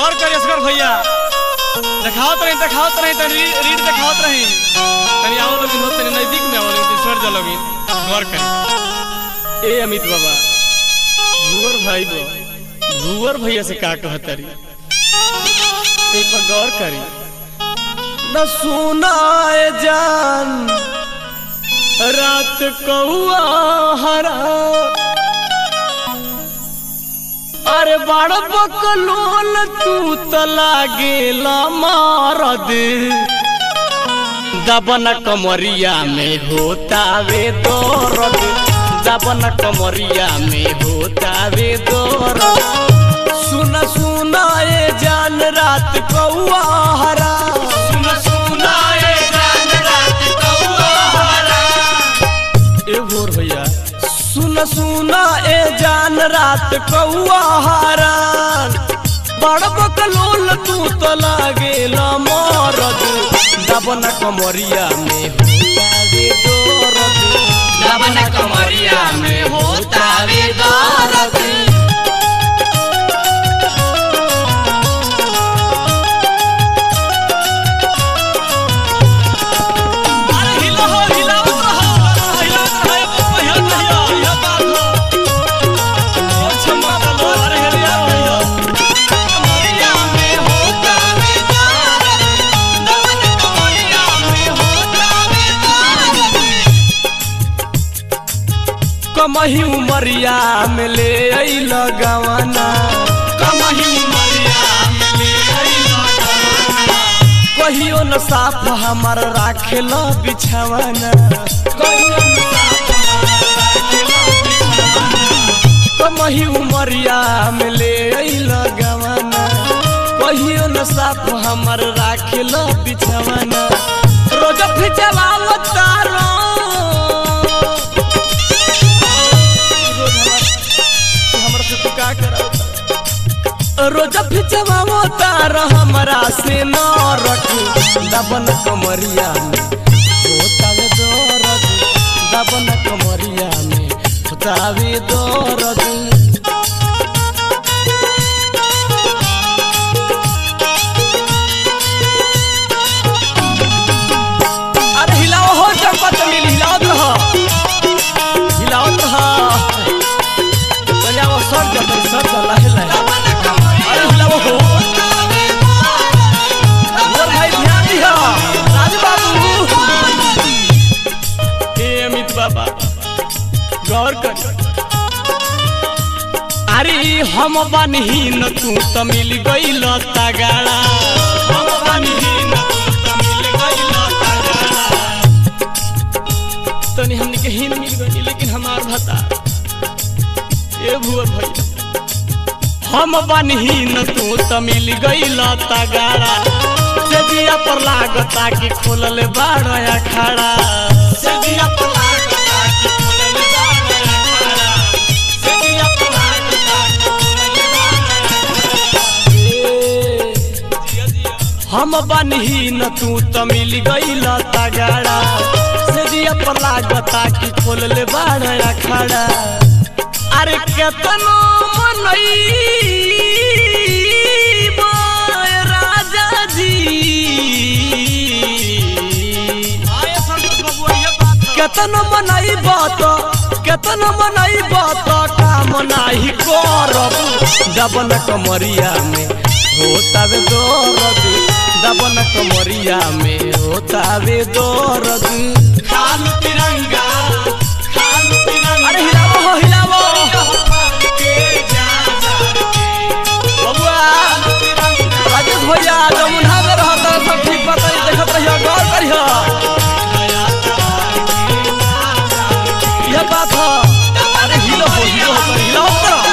गौर करिए असगर भैया देखावत रही देखावत रही तनी रीड देखावत रही तनी आओ लोग हो तनी नजदीक में आओ लोग सर जा लोग गौर करी ए अमित बाबा भूवर भाई बो भूवर भैया से का कहत रही एक पर गौर करी न सुनाए जान रात कौआ हरा अरे बड़ बकलोल तू त लागेला मारद दबन कमरिया में होतावे दर्द दबन कमरिया में होतावे दर्द सुन सुन ए जान रात कौआ हरा सुन सुन ए जान रात कौआ हरा ए भोर भैया सुन सुन ए जान रात कौआ हारान बड़ बकलोल तू तो लागेला मरद दबन कमरिया में होतावे दर्द दबन कमरिया में होतावे दर्द अरे हिला हो हिलावत रहो हिलावत रहो ये भैया भैया ये बात हो ओ छम्मा लो अरे हिला भैया कमरिया में होतावे दर्द दबन कमरिया में होतावे दर्द कमही उमरिया में ले अइल गवाना कमही मरिया में ले अइला गवाना कहियो न साफ हमार राखेल बिछावाना कमही उमरिया में ले अइल गवाना कहियो न साफ हमार राखेल बिछावाना रोज फिचवाव तारो हमरा से तू का करावता रोज फिचवाव तार हमरा से न रखू दबन कमरिया में होतावे दर्द दबन कमरिया में होतावे दर्द अरे हिलाओ हो चंपा चमेली हिलावत रह हिलावत रह तनिया वो सर जा तनी सर जा लाहे लाहे अरे हिलाओ हो बोल भाई ध्यान दिया राजू बाबू ए अमित बाबा गौर कर अरे हम बनहीन तू त मिल गइल तगाड़ा हम बनहीन तू त मिल गइल तगाड़ा तनी हमनी के हीन मिल गई लेकिन हमार भता ए भुआ भैया हम बनहीन तू त मिल गइल तगाड़ा सजिया पर लागता कि खोलल बाड़ अखाड़ा सजिया पर लागता कि खोलल बाड़ अखाड़ा सजिया पर लागता कि खोलल बाड़ अखाड़ा हम बनहीन तू त मिल गइल तगाड़ा सजिया पर लागता कि खोलल बाड़ अखाड़ा अरे केतनो मनई राजा जी केतन मनई बात केतन मनई बात काम नाही करब दबन कमरिया में होतावे दर्द दबन कमरिया में होतावे दर्द खाल तिरंगा खाल तिरंगा अरे हिलावो हो हिलावो बबुआ राजेश भैया जमुना में रहता सब ठीक बात है देखत रहियो गौर करियो यह बात है अरे हिलो हो हिलो हो तनी हिलो हो तनी।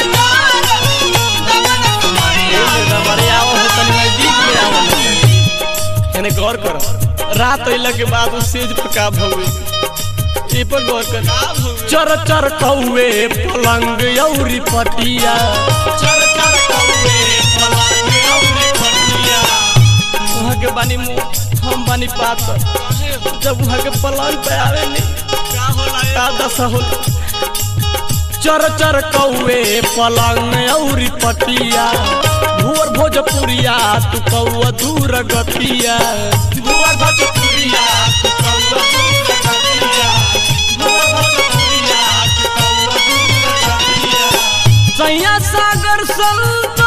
ए मेरा बड़े आओ हो तनी नजदीक में आओ एने गौर करो रात अइला के बाद उ सेज पका भवे ए पर गौर कर चर चर कौवे पलंग औरी पटिया चर चर कौवे पलंग औरी पटिया वहाँ के बानी मुंह हम बानी पातर जब वहाँ के पलंग पे आवे नहीं का होला का दशा होला चर चर कौवे पलंग औरी पटिया भू भुअर भोजपुरिया तू कौआ दूर गतिया भुवर भोजपुरिया तू कौआ दूर गतिया भुवर भोजपुरिया तू कौआ दूर गतिया सैया सागर संतो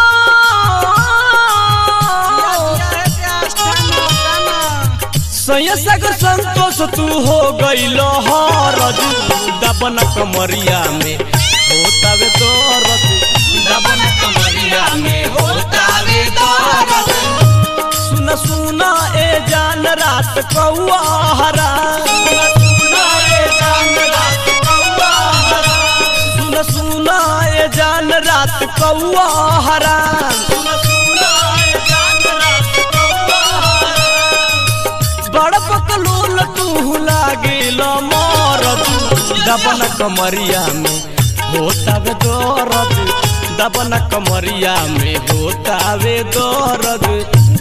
सैया सागर संतोष तू हो गईल हरज दबन कमरिया में होतावे दरद दबन कमरिया में होता वे दर्द सुन सुन ए जान रात कौआ हरा सुनाए जान रात कौआ हरा सुन सुन ए जान रात कौआ हरा सुन सुनाए जान रात कौआ हरा बड़ पकलूल तू लागिल मरद दबन कमरिया में होतावे दरद दबन कमरिया में होतावे दरद